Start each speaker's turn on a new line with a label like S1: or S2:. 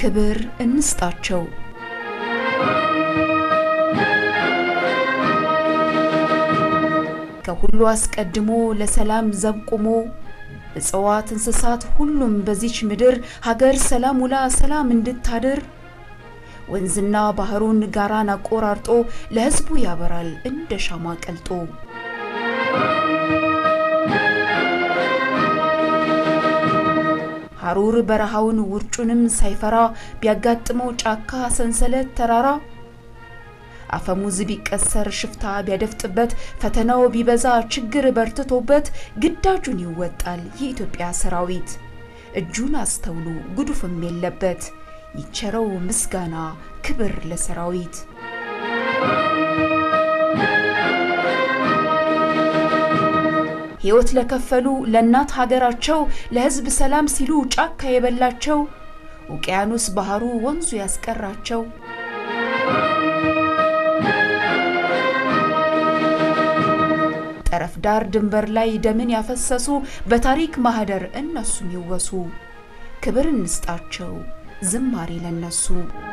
S1: ክብር እንስጣቸው። ከሁሉ አስቀድሞ ለሰላም ዘብ ቆሞ እጽዋት፣ እንስሳት ሁሉም በዚች ምድር ሀገር ሰላም ውላ ሰላም እንድታድር ወንዝና ባህሩን ጋራን አቆራርጦ ለሕዝቡ ያበራል እንደ ሻማ ቀልጦ። ሐሩር በረሃውን ውርጩንም ሳይፈራ ቢያጋጥመው ጫካ ሰንሰለት ተራራ አፈሙዝ ቢቀሰር ሽፍታ ቢያደፍጥበት ፈተናው ቢበዛ ችግር በርትቶበት ግዳጁን ይወጣል የኢትዮጵያ ሰራዊት። እጁን አስተውሉ ጉዱፍም የለበት ይቸረው ምስጋና ክብር ለሰራዊት። ሕይወት ለከፈሉ ለእናት ሀገራቸው ለሕዝብ ሰላም ሲሉ ጫካ የበላቸው ውቅያኖስ ባህሩ ወንዙ ያስቀራቸው ጠረፍ ዳር ድንበር ላይ ደምን ያፈሰሱ በታሪክ ማህደር እነሱም ይወሱ። ክብር እንስጣቸው ዝማሬ ለነሱ።